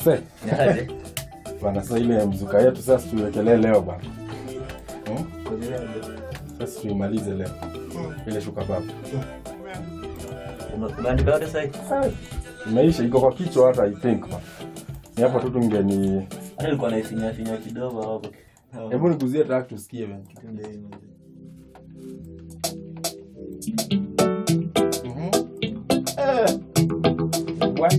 Mse. Niaje? Bana sasa ile mzuka yetu sasa tuiwekelee leo bana. Hmm? Sasa tuimalize leo. Ile shuka baba. Una- Unaandika yote sasa? Imeisha iko kwa kichwa hata I think man. Ni hapo tu tungeni Hata nilikuwa naifinya finya kidogo hapo. Hebu nikuzie track tusikie bana. Mhm. Eh. Wa-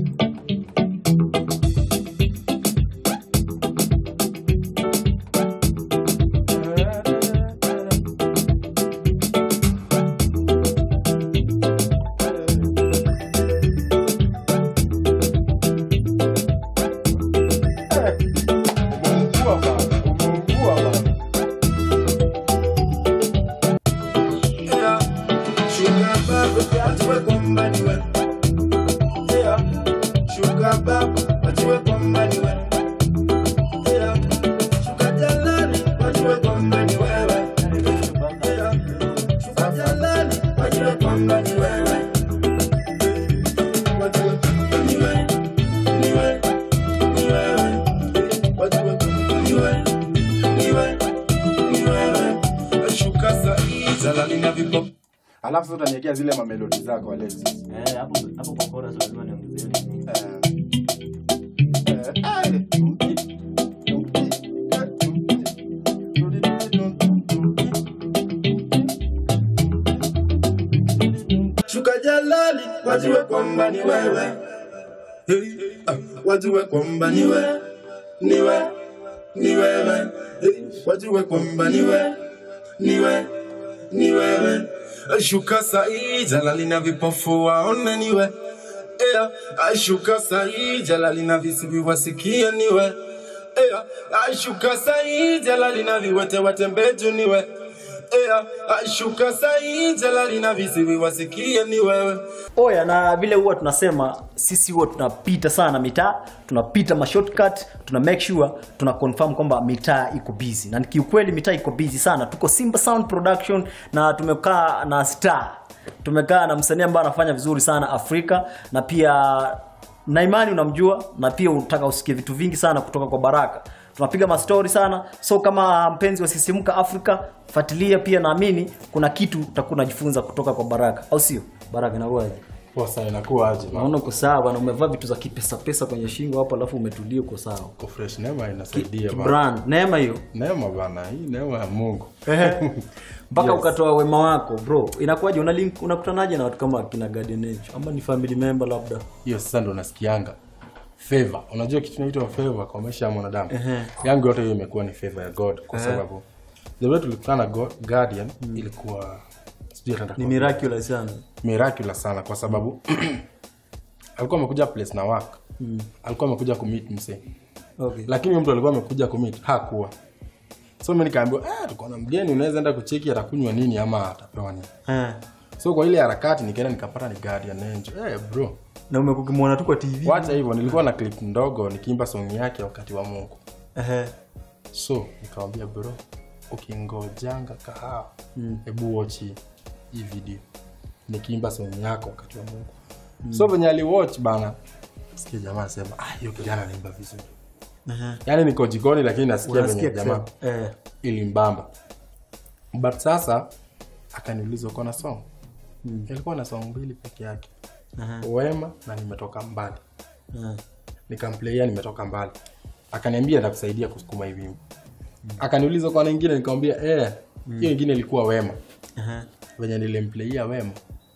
Umeungua bana, umeungua bana. Alafu sasa utaniwekea zile mamelodi zako Alexis. Eh, hapo hapo kwa chorus lazima niongezee. Shuka jalali, wajue kwamba ni wewe. Hey, ah, wajue kwamba ni wewe, ni wewe, ni wewe. Hey, wajue kwamba ni wewe, ni wewe, ni wewe. Shuka sahi, jalali na vipofu waone ni wewe. Yeah, ashuka sahi, jalali na visiwi wasikie ni wewe. Yeah, ashuka sahi, jalali na viwete watembee juu ni wewe. Yeah, ashuka sahi, jalali na visiwi wasikie ni wewe. oya na vile huwa tunasema sisi huwa tunapita sana mitaa tunapita mashortcut tuna make sure tuna confirm kwamba mitaa iko busy na kiukweli mitaa iko busy sana tuko simba sound production na tumekaa na star tumekaa na msanii ambaye anafanya vizuri sana afrika na pia na imani unamjua na pia unataka usikie vitu vingi sana kutoka kwa baraka tunapiga mastori sana so kama mpenzi wa sisimka afrika fuatilia pia naamini kuna kitu utakuwa unajifunza kutoka kwa baraka au sio baraka inakuwaje Poa sana inakuwa aje? naona uko sawa bana umevaa vitu za kipesa pesa kwenye shingo hapo alafu umetulia uko sawa Uko fresh neema inasaidia bana. brand neema hiyo Neema bana, hii neema ya Mungu. mpaka Yes. ukatoa wema wako bro inakuwaje una link unakutanaje na watu kama akina Guardian Angel ama ni family member labda Hiyo sasa ndo nasikianga. Favor. Unajua kitu inaitwa favor kwa maisha ya mwanadamu. Yangu yote hiyo imekuwa ni favor ya God kwa sababu the way tulikutana na God- Guardian ilikuwa sijui hata ni nitakwambia. miraculous sana miraculous sana kwa sababu alikuwa amekuja place na work alikuwa amekuja kumeet msee okay lakini huyo mtu alikuwa amekuja kumeet hakuwa so mi nikaambiwa eh, tuko na mgeni unaweza enda kucheki atakunywa nini ama atapewa nini eh so kwa ile harakati nikaenda nikapata ni guardian angel eh, bro na umekukimwona tu kwa TV wacha hivyo nilikuwa na clip ndogo nikiimba song yake wakati wa mungu ehe so nikamwambia bro ukingojanga kahawa hebu watch hii hii video nikiimba song yako wakati wa mungu so venye aliwatch bana sikia jamaa anasema ah hiyo kijana anaimba vizuri ehe yaani niko jikoni lakini nasikia unasikia venye jamaa kusema eh ilimbamba but sasa akaniuliza uko na song ilikuwa na song mbili peke yake Aha. wema na nimetoka mbali eh nikamplaia nimetoka mbali akaniambia ndakusaidia kusukuma hivi wimbo akaniuliza kwa ingine nikamwambia eh hiyo ingine ilikuwa wema ehe venye nilimplaia wema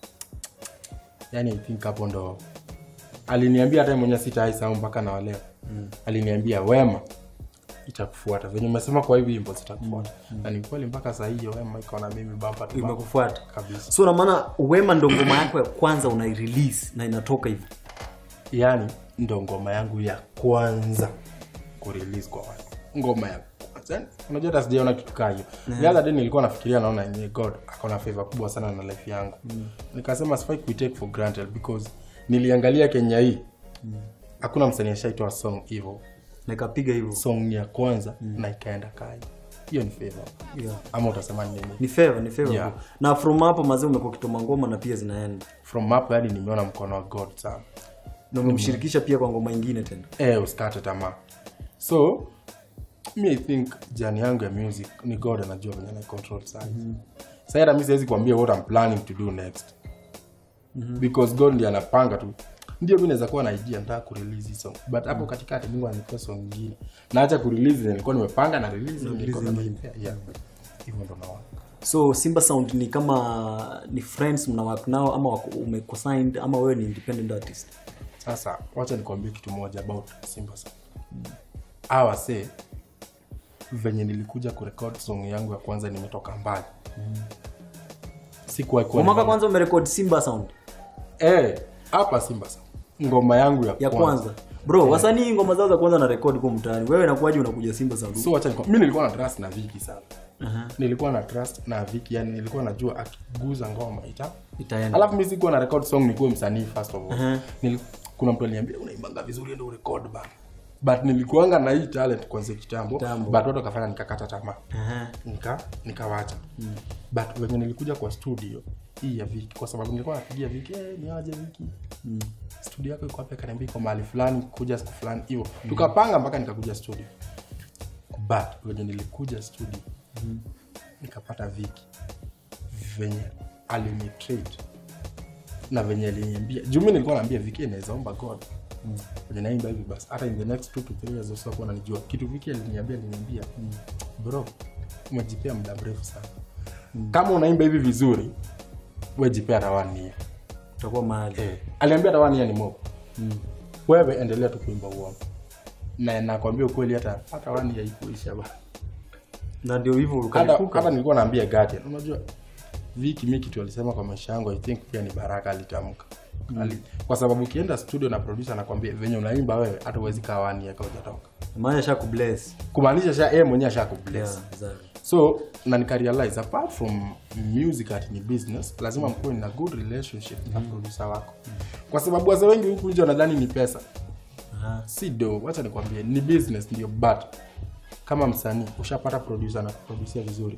yani I think hapo ndo aliniambia hata mwenye sitaisahau mpaka na waleo mm. aliniambia wema itakufuata venye umesema kwa hivi wimbo zitakufuata na ni kweli mpaka saa hiyo wema iko na mimi bamba tu bamba. imekufuata kabisa so na maana wema ndo ngoma yako ya kwanza unairelease na inatoka hivi yani ndo ngoma yangu ya kwanza kurelease kwa watu ngoma ya kwanza Yani, unajua hata sijaona kitu kaa hiyo the other day nilikuwa nafikiria naona yenyewe god akona favor kubwa sana na life yangu nikasema sifai kuitake for granted because niliangalia kenya hii hakuna msanii ashaitoa song hivyo na ikapiga hivyo song ya kwanza na ikaenda kai hiyo ni favor yeah. ama utasema ni nini ni favor ni favor Yeah. na from hapo mazee umekuwa kitoma ngoma na pia zinaenda from hapo yani nimeona mkono wa god sana na umemshirikisha pia kwa ngoma ingine tena eh, usikate tamaa so mi i think jani yangu ya music ni god anajua venye na control size mm-hmm. sa hata mi siwezi kuambia what I'm planning to do next mm-hmm. because god ndi anapanga tu ndio mi naweza kuwa na idea nataka kurelease hii song but hapo katikati mungu anipea song nyingine naacha kurelease zenye nilikuwa nimepanga na release nilikuwa nimepea yeah hivyo ndo naona so simba sound ni kama ni friends mnawak nao ama wako- umeko signed ama wewe ni independent artist sasa wacha nikwambie kitu moja about simba Sound. hawa se venye nilikuja kurekod song yangu ya kwanza nimetoka mbali sikuwahi kuwa kwa mwaka nimeona- kwanza umerekod simba sound Eh, hapa simba Sound. ngoma yangu ya, ya kwanza bro wasanii ngoma zao za kwanza na rekodi kwa mtaani wewe inakuwaje unakuja simba sound so wacha nikwa- mi nilikuwa na trust na viki sana Aha. nilikuwa na trust na viki yani nilikuwa najua akiguza ngoma ita itaenda alafu mi sikuwa na record song nikuwe msanii first of all Mhm. Nili, kuna mtu aliniambia unaimbanga vizuri ndo urekod bana but nilikuanga na hii talent kwanzia kitambo Kitambo. but watu wakafanya nikakata tamaa Aha. nika nikawacha mm. but venye nilikuja kwa studio hii ya viki kwa sababu nilikuwa napigia viki eh, ni aje viki mm. studio yako iko wapi akaniambia iko mahali fulani kuja siku fulani hivyo mm. tukapanga mpaka nikakuja studio but venye nilikuja studio mm. nikapata viki venye alinitrate na venye aliniambia juu mi nilikuwa naambia viki inaweza omba god mm. venye naimba hivi basi hata in the next two to three years usiwakuwa nanijua kitu viki aliniambia aliniambia mm. bro umejipea muda mrefu sana mm. kama unaimba hivi vizuri wejipea rawani utakuwa mahali eh. aliambia rawani ni mob mm. wewe endelea tu kuimba uongo na nakwambia ukweli hata hata wani haikuisha ba na ndio hivyo hata ukalipuka hata nilikuwa naambia Guardian unajua Viki mi kitu alisema kwa maisha yangu I think pia ni baraka alitamka Ali, kwa sababu ukienda studio na producer anakwambia venye unaimba wewe hata uwezi kaa wani yaka hujatoka maana sha kubless kumaanisha sha yeye mwenyewe ashakubless yeah exactly so na nikarealize apart from music ati ni business lazima mkuwe na good relationship na producer wako kwa sababu wazee wengi huku nje wanadhani ni pesa Aha. si do wacha nikwambie ni business ndio but kama msanii ushapata producer na kuproducia vizuri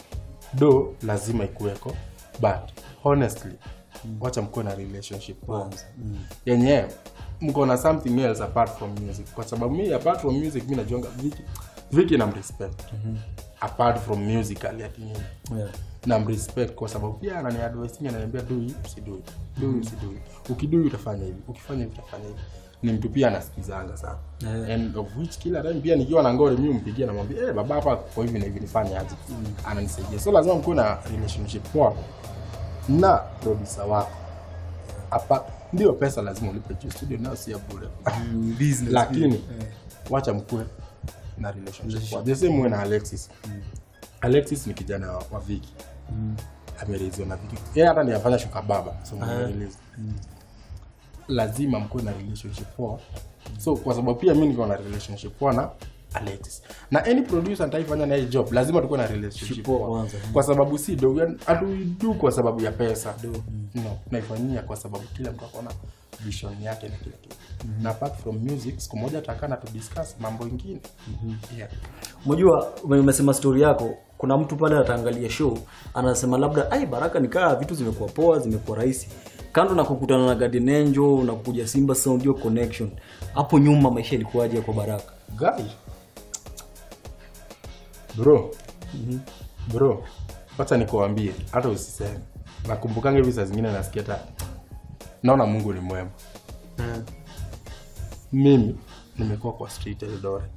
do lazima ikuweko but honestly wacha mkuwe na relationship kwanza mm. yenye mko na something else apart from music kwa sababu mi apart from music mi najuanga viki viki nam respect apart from musical ati nini yeah. nam respect kwa sababu pia anani advising ananiambia do hii usido hii do hii usido hii ukidui utafanya hivi ukifanya hivi utafanya hivi ni mtu pia anasikizanga sana Yeah. and of which kila time pia nikiwa na ngore mi mpigia namwambia eh baba hapa kwa hivi na hivi nifanye aje ananisaidia so lazima mkuwe na relationship poa na producer wako hapa ndio pesa lazima ulipe juu studio nayo si ya bure Mm, business lakini Eh. wacha mkue na relationship poa. the same way na alexis alexis ni kijana wa, wa viki amereziwa na viki yeye hata ni afanya shuka baba so mmerelease lazima mkuwe na relationship poa so kwa sababu pia mi niko na relationship poa na alexis na any producer nitaifanya naye job lazima tukuwe na relationship Poa poa kwanza. kwa sababu si do hatuidu kwa sababu ya pesa no naifanyia kwa sababu kila mtu akona vision yake na kila kitu na apart from music siku moja takana tu discuss mambo ingine yeah. unajua ume- umesema story yako kuna mtu pale ataangalia show anasema labda ai baraka nikaa vitu zimekuwa poa zimekuwa rahisi kando na kukutana na Guardian Angel na kukuja simba sound hiyo connection hapo nyuma maisha ilikuwaje kwa baraka guy bro bro wacha nikuambie hata usiseme nakumbukanga hivi saa zingine nasikia hata naona mungu ni mwema mimi nimekuwa kwa street Eldoret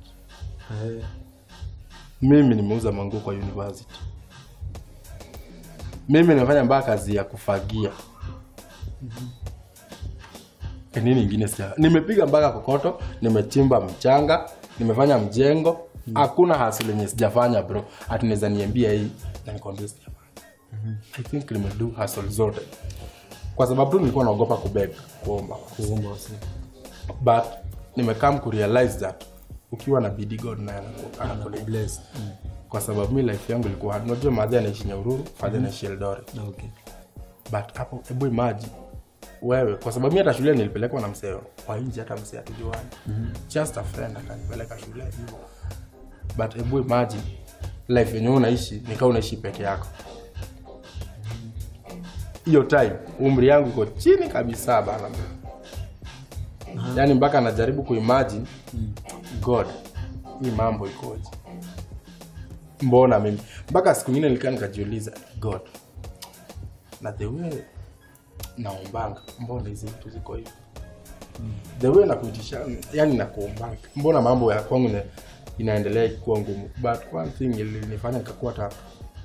mimi nimeuza manguo kwa university mimi nimefanya mpaka kazi ya kufagia E, nini ingine sija nimepiga mpaka kokoto nimechimba mchanga nimefanya mjengo hakuna hasi lenye sijafanya bro ati naweza niambia hii na nikwambia sijafanya i think nimedu hustle zote kwa sababu tu nilikuwa naogopa kubeg kuomba but nimekam kurealize that ukiwa na bidii god naye anaku- anakubless kwa sababu mi life yangu ilikuwa hard. unajua madhi anaishi nyaururu fadhi anaishi eldoret okay. but hapo hebu imaji wewe kwa sababu mi hata shule nilipelekwa na msee wa nje hata msee atujuani just a friend akanipeleka shule hivyo but hebu imaji life yenye unaishi nikaa unaishi peke yako hiyo time umri yangu iko chini kabisa bana yaani mpaka anajaribu kuimagine god hii mambo ikoje mbona mimi mpaka siku ingine nilikaa nikajiuliza god na the way naombanga mbona hizi vitu ziko hivi the way nakuitisha yani nakuombanga mbona mambo ya kwangu ina- inaendelea kuwa ngumu but one thing ilinifanya nikakuwa ta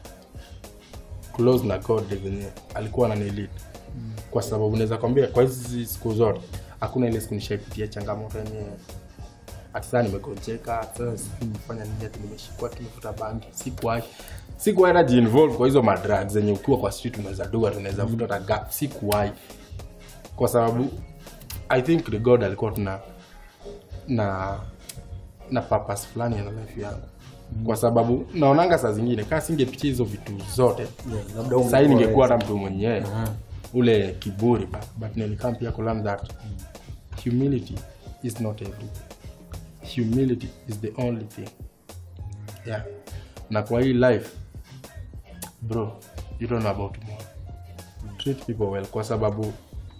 close na god venye alikuwa ananilid kwa sababu naweza kwambia kwa hizi siku zote hakuna ile siku nishaipitia changamoto yenye ati saa nimegonjeka ati sasa sijui nimefanya nini ati nimeshikwa ati nimevuta bangi sikuwahi sikuwahi hata jiinvolve kwa hizo madrugs zenye ukiwa kwa street unaweza duga tunaweza vuta hata gap sikuwahi kwa sababu i think the god alikuwa tuna na na purpose fulani na life yangu kwa sababu naonanga saa zingine kaa singepitia hizo vitu zote Yeah, labda ungekuwa sahii ningekuwa wewe. hata mtu mwenyewe ule kiburi but, but nilikam pia kulearn that humility is not everything humility is the only thing yeah na kwa hii life bro you don't know about tomorrow treat people well kwa sababu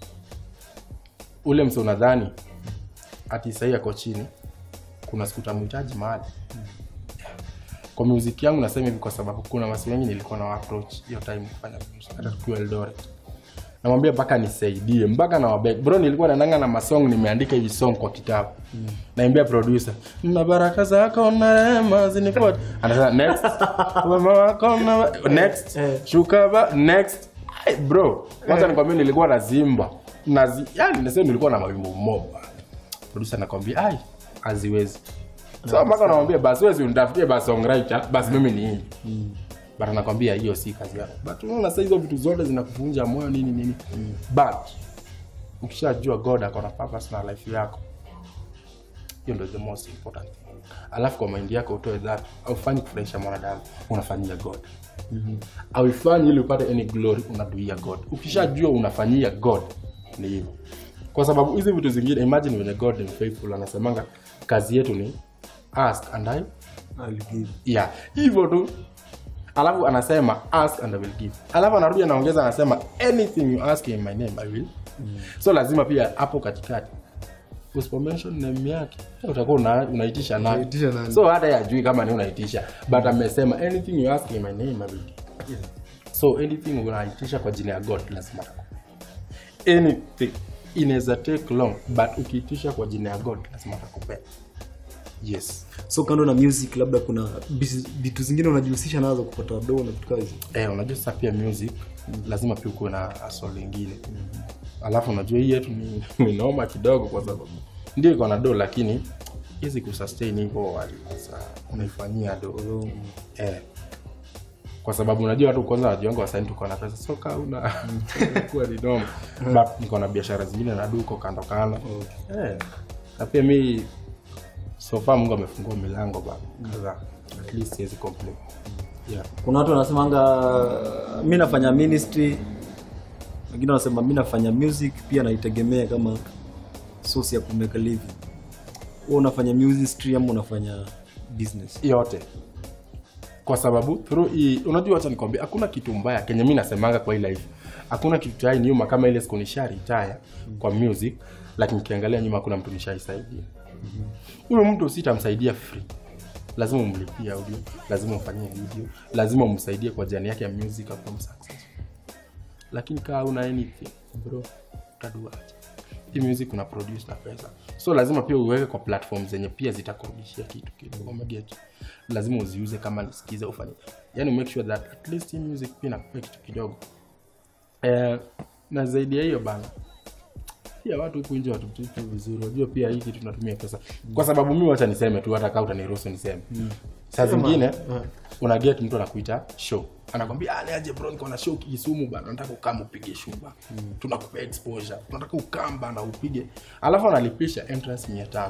ule mse unadhani ati sahii ako chini kuna siku tamhitaji mahali kwa muziki yangu nasema hivi kwa sababu kuna wasi wengi nilikuwa na approach hiyo time kufanya music hata tukiwa Eldoret namwambia mpaka nisaidie mpaka na wabeg bro nilikuwa naendanga na masong nimeandika hivi song kwa kitabu mm. naimbia producer na baraka zako na rehema zinifuate anasema next wema wako na next shuka ba next Ay, bro kwanza nikwambia nilikuwa nazimba nazi yani nasema nilikuwa na mawimbo moba producer nakwambia ai haziwezi so mpaka namwambia basi wewe si unitafutie basi songwriter basi mimi ni hii but anakwambia hiyo si kazi yako but unaona sasa hizo vitu zote zinakuvunja moyo nini nini but ukishajua god ako na purpose na life yako hiyo ndio the most important thing alafu kwa mind yako utoe that aufanyi kufurahisha mwanadamu unafanyia god aufanyi ili upate any glory unaduia god ukishajua unafanyia god ni hivyo kwa sababu hizi vitu zingine imagine venye god ni faithful anasemanga kazi yetu ni ask and I yeah hivyo tu alafu anasema ask and I will give alafu anarudi anaongeza anasema anything you ask in my name I will so lazima pia hapo katikati usipo mention name yake utakuwa una, unaitisha nani Unaitisha nani? so hata yajui kama ni unaitisha but amesema anything you ask in my name I will give so anything unaitisha kwa jina ya god lazima atakupa. anything inaweza take long but ukiitisha kwa jina ya god lazima atakupea yes so kando na music labda kuna bis- vitu zingine unajihusisha nazo kupata doo na vitu kazi eh, unajua sasa pia music lazima pia ukuwe na asol lingine alafu unajua hii yetu ni, ni noma kidogo kwa sababu ndio iko na do lakini hizi kusustain hivyo wali- sasa unaifanyia do eh, kwa sababu unajua watu kwanza wajiwango wasani tuko na pesa so kaa una kuwa ni noma but niko na biashara zingine na duko kando kando eh, na pia mi so far mungu amefungua milango ba kadhaa at least siwezi complain yeah kuna watu wanasemanga mi nafanya ministry wengine wanasema mi nafanya music pia naitegemea kama source ya kumeka living wewe unafanya ministry ama unafanya business yote kwa sababu through hii unajua wacha nikwambia hakuna kitu mbaya kenye mi nasemanga kwa hii life hakuna kitu chai nyuma kama ile siku nisha retire kwa music lakini ukiangalia nyuma hakuna mtu nishaisaidia huyo mtu sitamsaidia free lazima umlipie audio lazima umfanyie video lazima umsaidie kwa jani yake ya music akuwa successful lakini kaa una anything bro utaduaje hii music una produce na pesa so lazima pia uweke kwa platform zenye pia zitakurudishia kitu kidogo umeget lazima uziuze kama nisikize ufanye yani make sure that at least hii music pia inakupea kitu kidogo eh, na zaidi ya hiyo bana pia watu huku nje watututu vizuri unajua pia hii kitu tunatumia pesa kwa sababu mi wacha niseme tu hata kaa utaniruhusu niseme saa zingine una get mtu anakuita show anakwambia "Ah, niaje bro niko na show kisumu bana nataka ukamba upige show bana tunakupea exposure tunataka ukamba na upige alafu analipisha entrance mia tano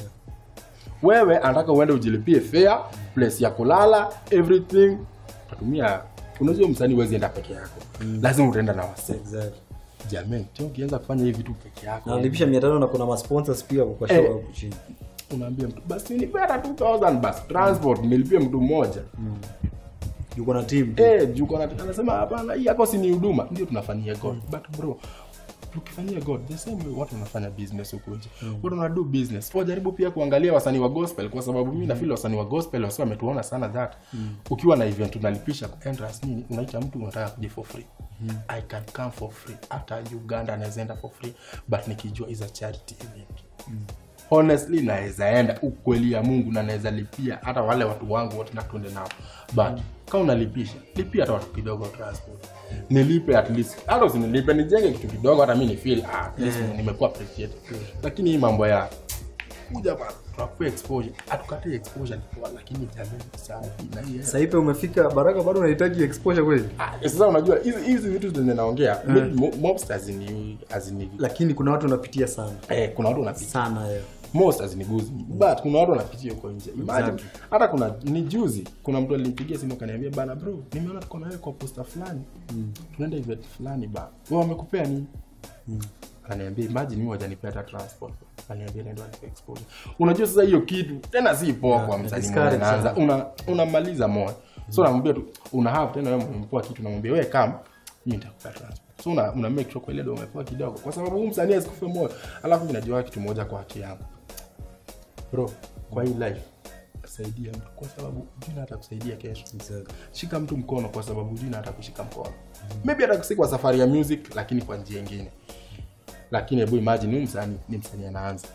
wewe anataka uende ujilipie fare place ya kulala everything utatumia unajua msanii huwezi enda peke yako lazima utaenda na wase exactly. jamani tena ukianza kufanya hivi vitu peke yako na nalipisha mia tano na kuna masponsors pia kwa show Eh. hapo chini unaambia mtu basi ni hata 2000 basi transport nilipie mtu mmoja yuko na team eh juu kuna anasema hapana hii yako si ni huduma ndio tunafanyia god but bro ukifanyia god the same way watu wanafanya business huku nje watu wana do business wajaribu pia kuangalia wasanii wa gospel kwa sababu mimi na feel wasanii wa gospel wasi wametuona sana that ukiwa na event unalipisha entrance nini unaita mtu unataka kuja for free i can come for free hata uganda anaweza enda for free but nikijua is a charity event honestly naweza enda ukweli ya mungu na naweza lipia hata wale watu wangu wote natuende nao but kama unalipisha lipia hata watu kidogo transport nilipe at least hata usinilipe nijenge kitu kidogo hata mi ni feel ah, at least nimekuwa appreciated lakini hii mambo ya kuja bana tunakupea exposure hatukatai exposure ni poa lakini jamani sana na hii hela. saipe umefika baraka bado unahitaji exposure kweli Ah, sasa unajua hizi hizi vitu zenye naongea mo- most hazini hazini lakini kuna watu wanapitia sana eh, kuna watu wanapitia sana eh. most haziniguzi but kuna watu wanapitia huko nje imagine hata kuna ni juzi kuna mtu alinipigia simu akaniambia bana bro nimeona tuko nawe kwa posta fulani tunaenda event fulani ba wewe wamekupea nini ananiambia imagine mimi wajanipea hata transport ananiambia nenda nipe exposure unajua sasa hiyo kitu tena si poa kwa msanii discourage mmoja anaanza una unamaliza moyo so namwambia tu una have tena wewe mpoa kitu namwambia wewe kama mimi nitakupea transport so una, una make sure kwa ile ndio umepoa kidogo kwa sababu huyu msanii asikufe moyo alafu mimi najua kitu moja kwa haki yangu bro kwa hii life saidia mtu kwa sababu jina hata kusaidia kesho shika mtu mkono kwa sababu jina hata kushika mkono maybe hata kusi kwa safari ya music lakini kwa njia ingine lakini hebu imagine huyu msanii ni msanii anaanza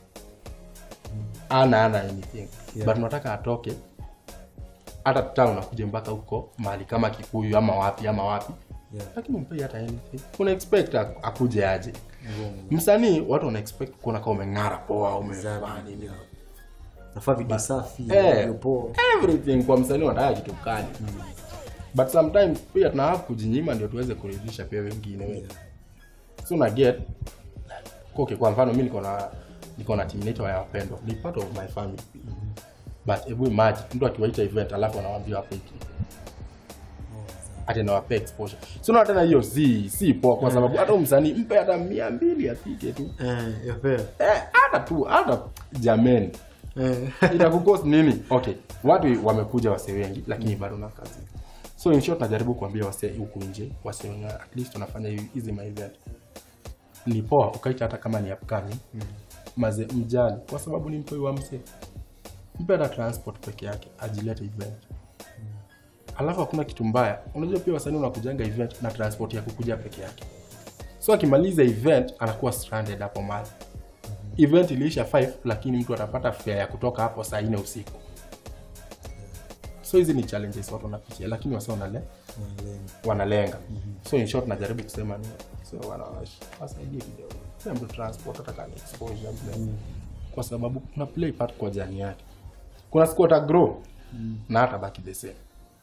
ana ana anything Yeah. but unataka atoke hata town akuje mpaka huko mahali kama kikuyu ama wapi ama wapi Yeah. lakini umpei hata anything una expect ak- akuje aje msanii watu wana expect kuona kama umeng'ara poa umefanya nini nafaa video safi Eh, video poa everything kwa msanii wanataka kitu kali but sometimes pia tuna have kujinyima ndio tuweze kuridhisha pia wengine yeah. so na get okay, kwa mfano mi niko na niko na team inaitwa ya wapendwa ni part of my family but hebu imagine mtu akiwaita event alafu anawaambia wape kitu ati nawapea exposure so na tena hiyo si si poa kwa sababu hata huyu msanii mpe hata mia mbili afike tu eh, yeah, fair. eh, hata tu hata jameni eh. itakukost nini okay watu wamekuja wase wengi lakini bado na kazi so in short najaribu kuambia wase huku nje wase wenye at least wanafanya hi- hizi ma event ni poa ukaita hata kama ni upcoming maze mjali kwa sababu ni mtoi wa mse mpe hata transport peke yake ajilete event alafu hakuna kitu mbaya unajua pia wasanii unakujanga event na transport ya kukuja peke yake so akimaliza event anakuwa stranded hapo mali event iliisha 5 lakini mtu atapata fare ya kutoka hapo saa nne usiku so hizi ni challenges watu wanapitia lakini wasa wanale, wanalenga so in short najaribu kusema ni so wana- wasaidie kidogo pia mtu transport hata kama ni exposure vile. kwa sababu kuna play part kwa jani yake kuna siku ata grow na hata baki the same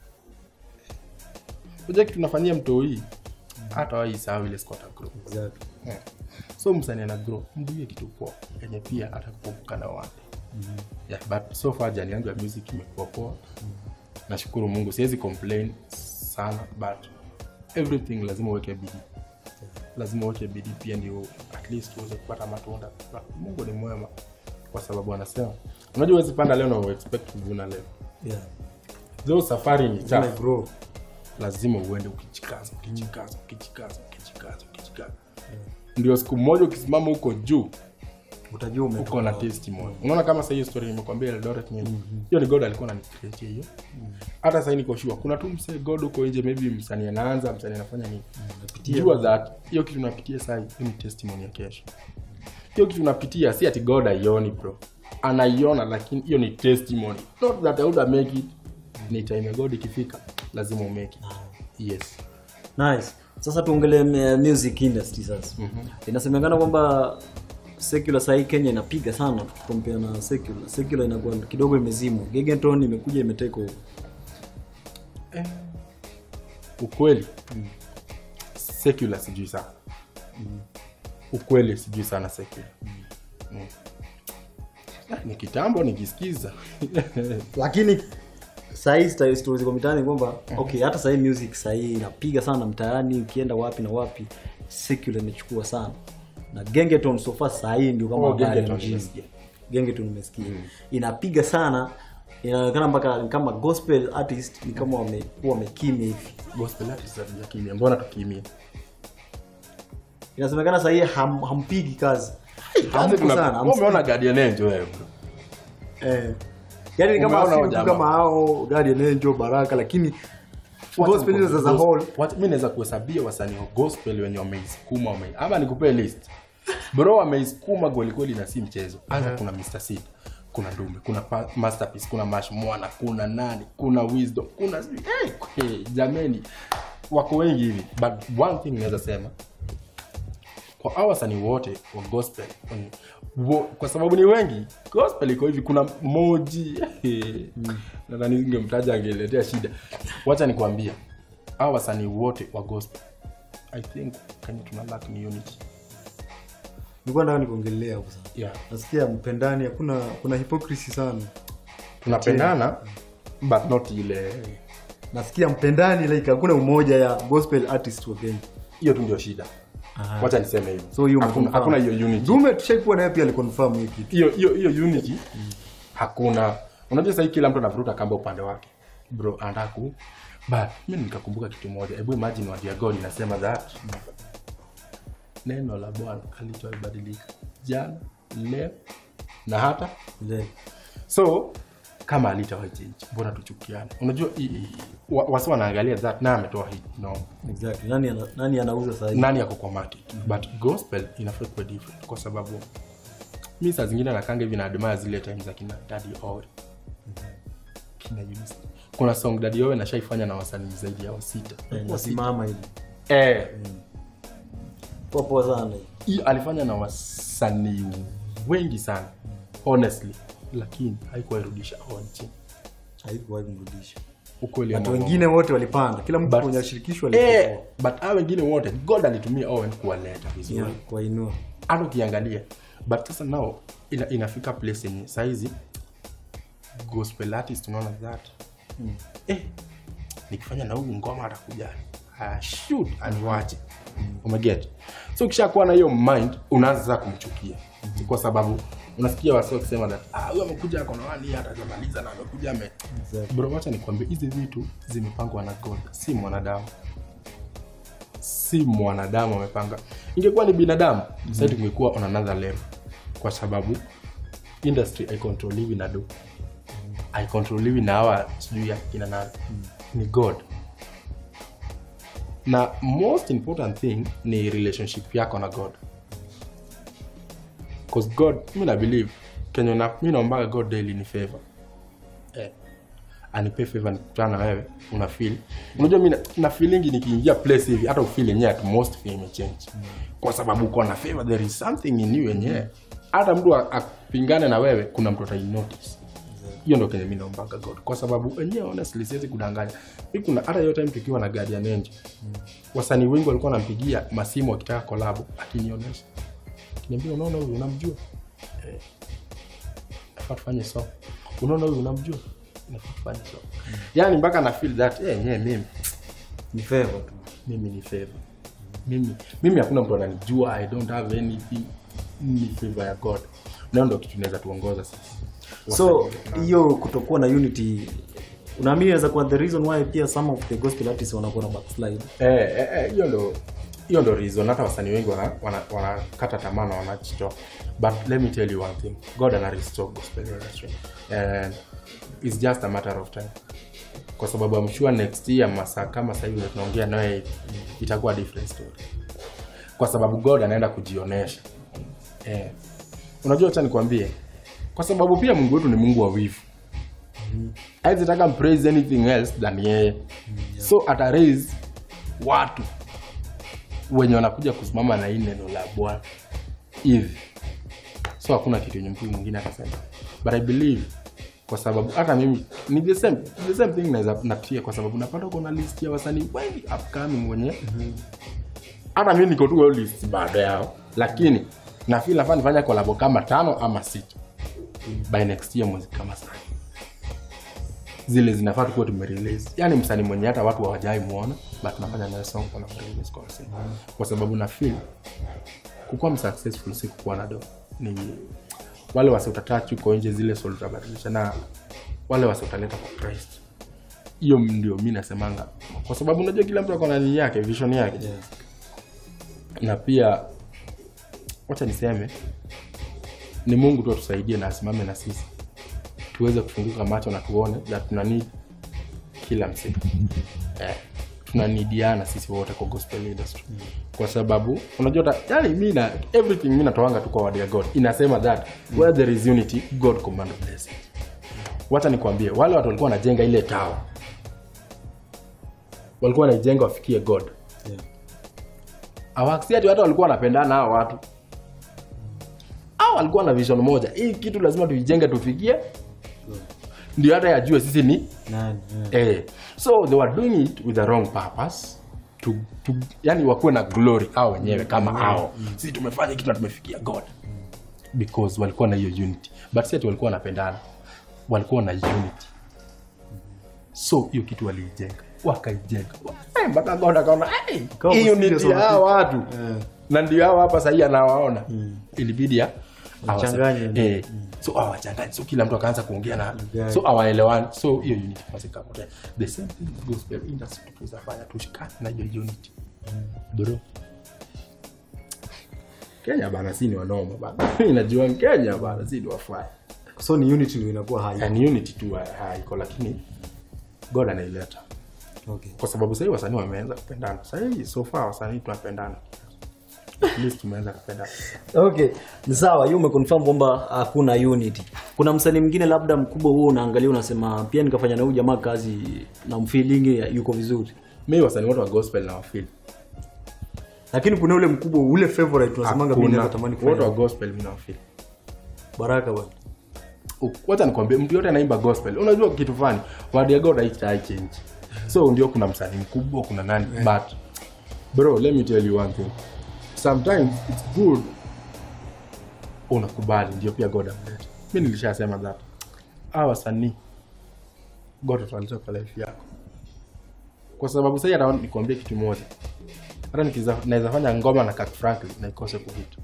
kuja kitu nafanyia mtoi hata waisahau ile siku ata grow Exactly. Yeah. so msanii ana grow mduie kitu poa yenye pia atakukumbuka na wale yeah, but so far jani yangu ya music imekuwa poa nashukuru mungu siwezi complain sana but everything lazima uweke bidii lazima uweke bidii pia ndio at least uweze kupata matunda But mungu ni mwema kwa sababu anasema unajua huwezi panda leo na uexpect kuvuna leo Yeah. though safari ni Lazima tough grow. lazima uende ukijikaza ukijikaza ukijikaza ukijikaza ukijikaza ndio siku moja ukisimama huko juu utajua umetoka uko na wapi. testimony unaona kama sasa hiyo story nimekwambia Eldoret nini hiyo ni god alikuwa ananicreate hiyo hata sasa niko sure kuna tu msee god huko nje maybe msanii anaanza msanii anafanya nini jua that hiyo kitu unapitia sasa hiyo ni testimony ya kesho hiyo kitu unapitia si ati god aioni bro anaiona lakini hiyo ni testimony not that I would have make it ni time ya god ikifika lazima umake it yes nice sasa tuongelee uh, music industry sasa inasemekana kwamba secular sahii kenya inapiga sana kompea na secular secular inakuwa kidogo imezimwa gegenton imekuja imeteka over eh, ukweli secular sijui sana ukweli sijui sana secular mm. Ah, ni kitambo nikisikiza lakini sahii sta- stories ziko mitaani kwamba okay hata sahii music sahii inapiga sana mtaani ukienda wapi na wapi secular imechukua sana na gengeton sofa sahii ndio kama Oh, habari ya Gengeton mjini. nimesikia. gengeton nimesikia inapiga sana inaonekana mpaka ni kama gospel artist ni kama wamekuwa wamekimya hivi gospel artists hatujakimia mbona tukimia inasemekana sahii ham, hampigi kazi Kazi hampo tuna- sana wewe umeona Guardian Angel wewe bro. eh. yani ni kama Umeona si hao mtu jamaa? kama hao Guardian Angel Baraka lakini gospel hizo za whole What- mi naweza kuhesabia wasanii wa gospel wenye wameisukuma wame, ama nikupee list bro wameisukuma kwelikweli na si mchezo anza kuna Mr. Seed kuna Ndume kuna pa, Masterpiece kuna Mash Mwana kuna nani kuna Wisdom kuna hey, hey, jameni wako wengi hivi but one thing naweza sema kwa hao wasanii wote wa gospel mm, wo, kwa sababu ni wengi gospel iko hivi kuna moji nadhani ningemtaja angeletea shida wacha nikwambia hao wasanii wote wa gospel i think kenya tuna lack ni unity nilikuwa nataka nikuongelea hapo sasa yeah. nasikia mpendani hakuna kuna hypocrisy sana tunapendana but not ile nasikia mpendani like hakuna umoja ya gospel artist wa Kenya hiyo tu ndio shida wacha niseme hivyo so hiyo hakuna, umeconfirm. hakuna hiyo unity Dume tushaikuwa naye pia aliconfirm hiyo kitu hiyo hiyo hiyo unity hakuna unajua sahii kila mtu anavuruta kamba upande wake bro anataka ku but mi nikakumbuka kitu moja hebu imagine word ya god inasema that neno la bwana alichoibadilika jana leo na hata Ile- so kama alitawahi change mbona tuchukiane unajua i- i- wa- wasi wanaangalia that na ametoa hit no exactly nani ana, nani anauza sasa hivi nani ako kwa market but gospel inafaa kuwa different kwa sababu mi saa zingine nakanga hivi naadmaya zile time za kina dadi owe kina Eunice. kuna song dadi owe nashaifanya na wasanii zaidi ya wasita Eh, nasimama hivi eh, poa poa sana hii alifanya na wasanii wengi sana honestly lakini haikuwairudisha on chini haikuwahi kumrudisha ukweli watu ama uongo. wengine wote walipanda kila mtu But- kwenye ashirikishwa eh, but hao wengine wote god alitumia owen kuwaleta vizuri yeah, kuwainua hata ukiangalia but sasa nao ina, inafika place yenye saizi gospel artist unaona that mm. eh, nikifanya na huyu ngoma atakuja uh, shoot aniwache mm. umeget so ukishakuwa na hiyo mind unaanza sasa kumchukia mm. kwa sababu unasikia wasi wakisema that ah, huyu amekuja ako na wani hata hajamaliza na amekuja ame Exactly. bro wacha nikwambie hizi vitu zimepangwa na god si mwanadamu si mwanadamu amepanga ingekuwa ni binadamu mm-hmm. sasa tungekuwa on another level kwa sababu industry haikontroliwi na do haikontroliwi na hawa sijui ya kina nani ni god na most important thing ni relationship yako na god bcause god mi na believe kenye na, mi naombaga god daily ni favor eh, anipe favor nikutana na wewe una feel unajua mi na- na feelingi nikiingia place hivi hata ufeel yenyewe at most feel imechange kwa sababu uko na favor there is something in you yenyewe hata mtu a- apingane na wewe kuna mtu atai notice hiyo ndo kenye mi naombaga god kwa sababu wenyewe honestly siwezi kudanganya mi kuna hata hiyo time tukiwa na guardian angel wasanii wengi walikuwa wanampigia masimu wakitaka kolabo akinionyesha akiniambia unaona huyu unamjua eh, nafaa tufanye so unaona huyu unamjua nafaa tufanye so yani mpaka na feel that eh, yeah, mimi ni favor tu mimi ni favor mimi mimi hakuna mtu ananijua i don't have anything ni favor ya god nayo ndo kitu inaweza tuongoza sisi so hiyo kutokuwa na unity unaamini inaweza kuwa the reason why pia some of the gospel artists wanakuwa na backslide Eh, eh, eh, hiyo ndo hiyo ndo reason hata wasanii wengi wanakata wana, wana wanakata tamaa na wanajitoa but let me tell you one thing god ana restore gospel industry and it's just a matter of time kwa sababu I'm sure next year masaa kama sasa hivi vile tunaongea naye hivi, itakuwa different story kwa sababu god anaenda kujionesha eh. unajua acha nikwambie kwa sababu pia mungu wetu ni mungu wa wivu aizitaka mpraise anything else than yeye so ata raise watu wenye wanakuja kusimama na hii neno la bwana hivi so hakuna kitu yenye mtu mwingine atasema but i believe kwa sababu hata mimi ni the same, the same thing naweza napitia kwa sababu napata uko na list ya wasanii wengi upcoming wenye hata mimi niko tu hiyo list baada yao lakini na feel nafaa nifanya kolabo kama tano ama sita by next year mwezi kama sana zile zinafaa tukuwa tumerelease yani msanii mwenye hata watu hawajai muona but tunafanya naye song kwa release kwa msanii kwa sababu na feel kukuwa msuccessful si kukuwa na do ni wale wasi utatach uko nje zile soul utabadilisha na wale wasi utaleta kwa Christ hiyo ndio mi nasemanga kwa sababu unajua kila mtu ako na nini yake vision yake na pia wacha niseme ni mungu tu atusaidie na asimame na sisi tuweze kufunguka macho na tuone that tuna need kila msee eh, tunanidiana sisi wote kwa gospel industry kwa sababu unajua ta- yani mi na everything mi natoanga tu kwa word ya god inasema that where there is unity god command blessing wacha nikwambie wale watu walikuwa wanajenga ile tawa walikuwa wanaijenga wafikie god awasi ati watu walikuwa wanapendana hao watu au walikuwa na vision moja hii kitu lazima tuijenge tufikie ndio hata yajue sisi ni Nani? eh. eh. so they were doing it with the wrong purpose to, to, yani wakuwe na glory au wenyewe kama hao sisi tumefanya kitu na tumefikia god because walikuwa na hiyo unity but si ati walikuwa wanapendana walikuwa na unity so hiyo kitu waliijenga wakaijenga Eh, mpaka god akaona "Hey, Ikawa hii serious unity ya wanapita." hawa watu Eh. na ndio hao hapa sahii anawaona ilibidi ya Wachanganye. awasa- eh, so awachanganye so kila mtu akaanza kuongea na Yeah. so awaelewani so hiyo unity kwanza ikapotea the same thing with gospel industry tunafanya tushikane na hiyo unity bro Kenya bana si ni wanoma bana inajua Kenya bana si ni wafai so ni unity ndio inakuwa hai yani unity tu ha- haiko lakini God anaileta okay. kwa sababu sahii wasanii wameanza kupendana sahii so far wasanii tunapendana at least tumeanza kupendana okay ni sawa hiyo umeconfirm kwamba hakuna unity kuna msanii mwingine labda mkubwa huo unaangalia unasema pia nikafanya na huyu jamaa kazi na mfeeling yuko vizuri mi wasanii wote wa gospel na wafil lakini kuna ule mkubwa ule favorite unasemanga mimi naweza tamani wote wa kufanya gospel mi na wafil baraka bwana wacha nikwambie mtu yote anaimba gospel unajua kitu fani word ya god haitai change so ndio kuna msanii mkubwa kuna nani but bro let me tell you one thing sometimes it's good unakubali ndio pia god amleta mi nilishasema that hawa wasanii god ataleta kwa life yako kwa sababu sahii hata nikuambia kitu moja hata nikiza- naweza fanya ngoma na Kirk Franklin na ikose kuhit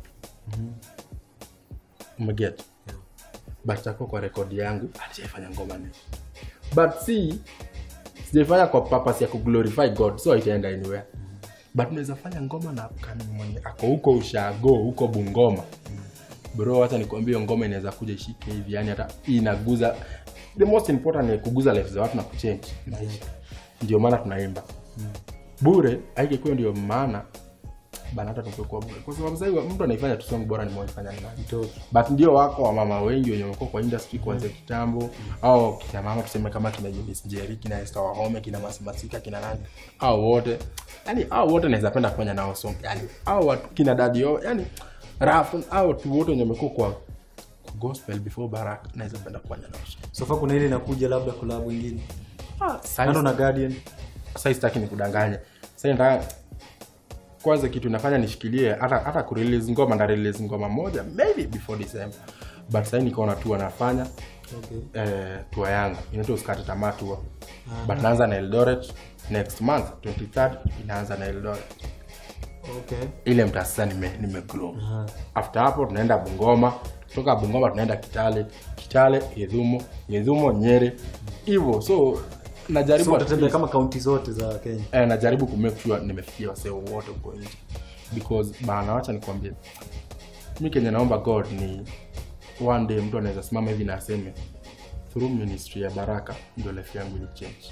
umeget but itakuwa kwa rekodi yangu alijaifanya ngoma ni but si sijaifanya kwa purpose ya kuglorify god so itaenda anywhere but unaweza fanya ngoma na kani mwenye ako huko ushago huko bungoma bro hata nikwambia hiyo ngoma inaweza kuja ishike hivi yani hata inaguza the most important ni kuguza life za watu na kuchange maisha ndio maana tunaimba bure aikikuwa ndio maana bana hata tungekuwa bure kwa sababu sasa mtu anaifanya tu song bora ni mwaifanya ni nani but ndio wako wamama wengi wenye wamekuwa kwa industry kuanzia kitambo au kina mama tuseme kama kina Eunice Njeri kina Esther Wahome kina Masimasika kina nani au wote yani au wote naweza penda kufanya nao song yani au watu kina Daddy O yani rap au watu wote wenye wamekuwa kwa kwa gospel before Barak naweza penda kufanya nao song sofa kuna ile inakuja labda collab ingine ah kando na guardian sasa sitaki nikudanganya sasa nataka kwanza kitu nafanya nishikilie hata hata kurelease ngoma na release ngoma moja maybe before December but sasa nikaona tu anafanya okay. eh, tour yangu inaitwa usikate tamaa tour but naanza na Eldoret next month 23rd inaanza na Eldoret okay. ile mtaa sasa nime, nime grow after hapo tunaenda Bungoma kutoka Bungoma tunaenda Kitale Kitale Githumo Githumo Nyeri hivyo so najaribu so at utatembea least- kama kaunti zote za kenya eh, najaribu kumake sure nimefikia wasee wote huko nje because bana wacha nikwambie mi kenye naomba god ni one day mtu anaweza simama hivi na aseme through ministry ya baraka ndio life yangu ili change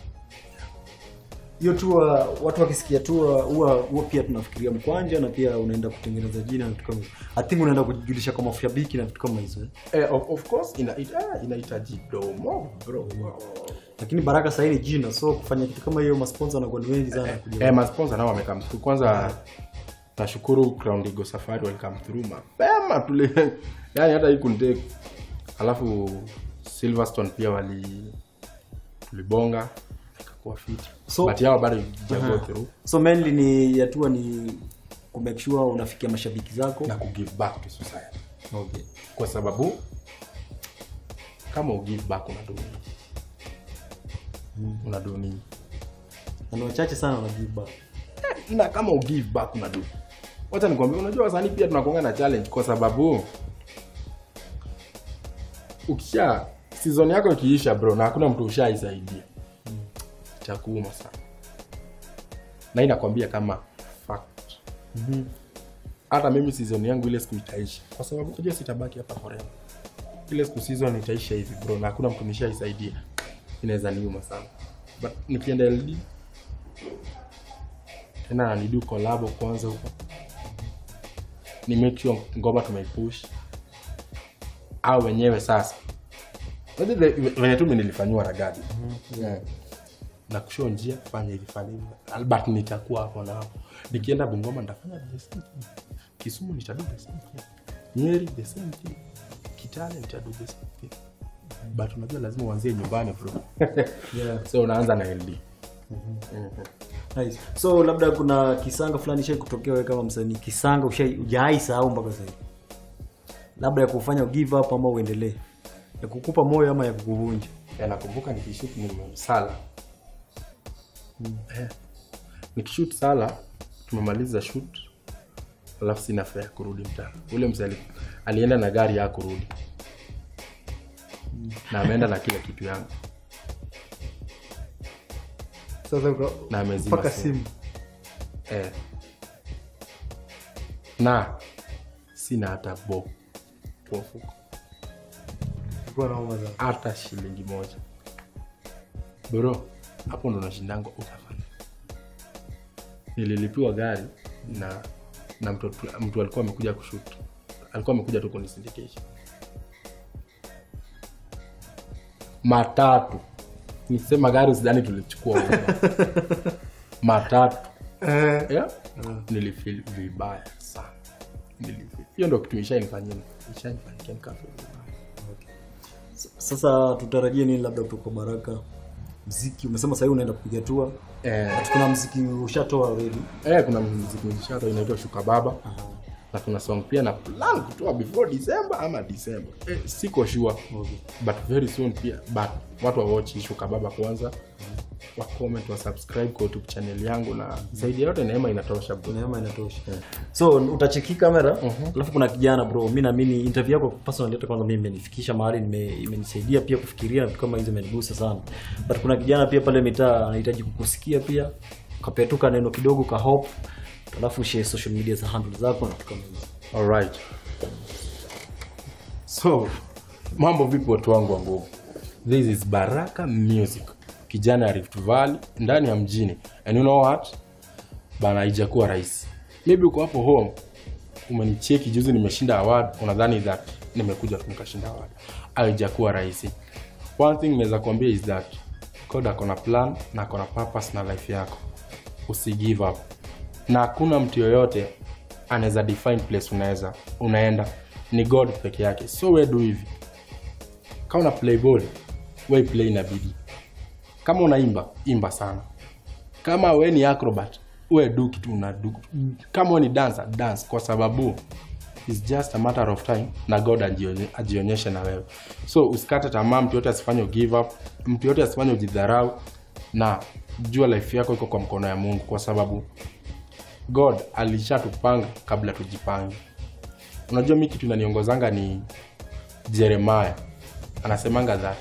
hiyo tua watu wakisikia tua huwa huwa pia tunafikiria mkwanja na pia unaenda kutengeneza jina na vitu kama hivyo i think unaenda kujulisha kwa mashabiki na vitu kama hizo eh? eh, of, of course ina, it, ah, inahitaji domo bro lakini baraka sahii ni jina so kufanya kitu kama hiyo masponsa wanakuwa ni wengi sana kuja eh, masponsa nao wamekam through kwanza nashukuru Crown Eagle safari walikam through mapema tule yani hata hii kunitake alafu silverstone pia wali tulibonga ikakuwa fit So- but yao bado ijago through so mainly ni yatua ni kumake sure unafikia mashabiki zako na kugive back to society okay. kwa sababu kama ugive back unadu nini unadu nini na ni wachache sana wanagive back na kama ugive back unadu wacha nikwambia unajua wasanii pia tunakuanga na challenge kwa sababu ukisha season yako ikiisha bro na hakuna mtu ushaisaidia itakuuma sana na inakwambia kama fact hata mimi season yangu ile siku itaisha kwa sababu unajua sitabaki hapa forever ile siku season itaisha hivi bro na hakuna mtu nishaisaidia inaweza niuma sana but nikienda ld tena nidu kolabo kwanza huko ni make sure ngoma tumeipush au wenyewe sasa Unajua the- venye tu mimi nilifanyiwa na gadi yeah. na kushoo njia fanya hivi fanya hivi albert nitakuwa hapo na hapo nikienda bungoma nitafanya the same thing kisumu nitadu the same thing nyeri the same thing kitale nitadu the same thing but unajua lazima uanzie nyumbani bro Yeah. so unaanza na ld Nice. so labda kuna kisanga fulani shai kutokea wewe kama msanii kisanga ushai ujai sahau mpaka sasa hivi? labda ya kufanya give up ama uendelee ya kukupa moyo ama ya kukuvunja Ya, nakumbuka nikishut ni sala Eh. nikishut sala tumemaliza shut alafu sina fare ya kurudi mtaa ule mzee ali- alienda na gari ya kurudi na ameenda na kila kitu yangu sasa na amezima mpaka simu. simu eh. na sina hata bo kwa mfuko Ilikuwa nauma sana. hata shilingi moja bro hapo ndo nashindangwa utafanya nililipiwa gari na na mtu, mtu alikuwa amekuja kushut alikuwa amekuja tu kunisindikisha matatu nikisema gari sidhani tulichukua Uber. matatu yeah? nilifil vibaya sana Nilifeel- hiyo ndo kitu ishainifanyia ishainifanyikia nikafeel vibaya sasa tutarajie nini labda kutoka baraka mziki umesema sahii unaenda kupiga tua eh, kuna mziki ushatoa already eh, kuna mziki nishato inaitwa shuka baba na kuna song pia na plan kutoa before december ama december eh, siko sure but very soon pia but watu wawochi shuka baba kwanza wa comment wa subscribe kwa youtube channel yangu na zaidi ya yote neema inatosha bro neema inatosha so utacheki kamera alafu kuna kijana bro mi naamini interview yako personally hata kwanza mimi imenifikisha mahali nime- imenisaidia pia kufikiria na vitu kama hizo imenigusa sana but kuna kijana pia pale mitaa anahitaji kukusikia pia kapetuka neno kidogo ka hope alafu share social media za handle zako na vitu kama hizo alright so mambo vipi watu wangu wa nguvu this is baraka music kijana ya rift valley ndani ya mjini and you know what bana haijakuwa rahisi maybe uko hapo home umenicheki juzi nimeshinda award unadhani that nimekuja tu nikashinda award haijakuwa rahisi one thing naweza kuambia is that god akona plan na akona purpose na life yako usi give up na hakuna mtu yoyote anaweza define place unaweza unaenda ni god peke yake so we do hivi kama una play ball we play na bidii kama unaimba imba sana kama we ni acrobat we do kitu unadu kama we ni dancer dance kwa sababu is just a matter of time na god ajionye- ajionyeshe na wewe so usikate tamaa mtu yote asifanye give up mtu yote asifanye ujidharau na jua life yako iko kwa mkono ya mungu kwa sababu god alishatupanga kabla tujipange unajua mi kitu inaniongozanga ni jeremaya anasemanga that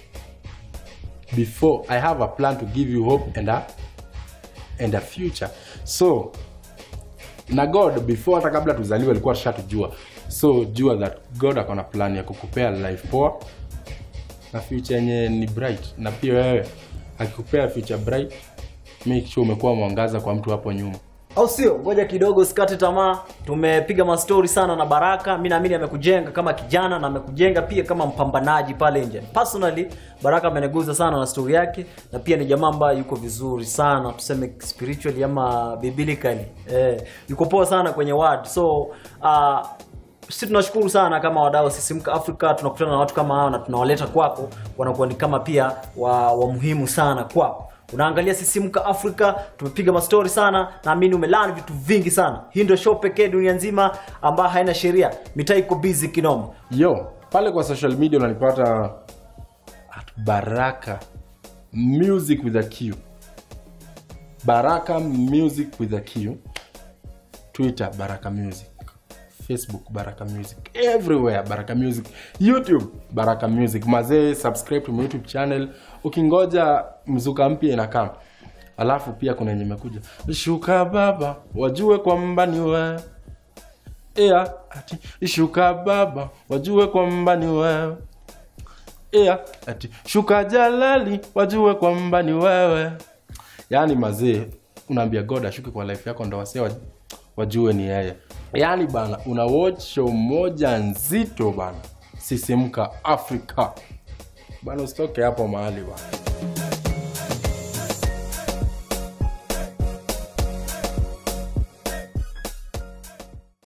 before i have a plan to give you hope and a, and a future so na god before hata kabla tuzaliwe alikuwa tushatujua so jua that god akona plan ya kukupea life poa na future yenye ni bright na pia wewe akikupea future bright make sure umekuwa mwangaza kwa mtu hapo nyuma au sio ngoja kidogo usikate tamaa tumepiga mastori sana na baraka mi naamini amekujenga kama kijana na amekujenga pia kama mpambanaji pale nje personally baraka ameniguza sana na stori yake na pia ni jamaa ambaye yuko vizuri sana tuseme spiritually ama biblically eh, yuko poa sana kwenye word so uh, sisi tunashukuru sana kama wadau wa sisimka afrika tunakutana na watu kama hao na tunawaleta kwako wanakuwa ni kama pia wa, wa muhimu sana kwako unaangalia sisimka afrika tumepiga mastori sana naamini umelani vitu vingi sana hii ndio show pekee dunia nzima ambayo haina sheria mitaa iko busy kinoma yo pale kwa social media unanipata at baraka music with a q baraka music with a q twitter baraka music facebook baraka music everywhere baraka music youtube baraka music mazee subscribe to my youtube channel ukingoja mzuka mpya inakaa alafu pia kuna yenye imekuja shuka baba wajue kwamba ni wewe Ea, ati shuka baba wajue kwamba ni wewe Ea, ati shuka jalali wajue kwamba ni wewe yaani mazee unaambia god ashuke kwa life yako ndo wasee waj- wajue ni yeye yaani bana una watch show moja nzito bana sisimka afrika bana usitoke hapo mahali bana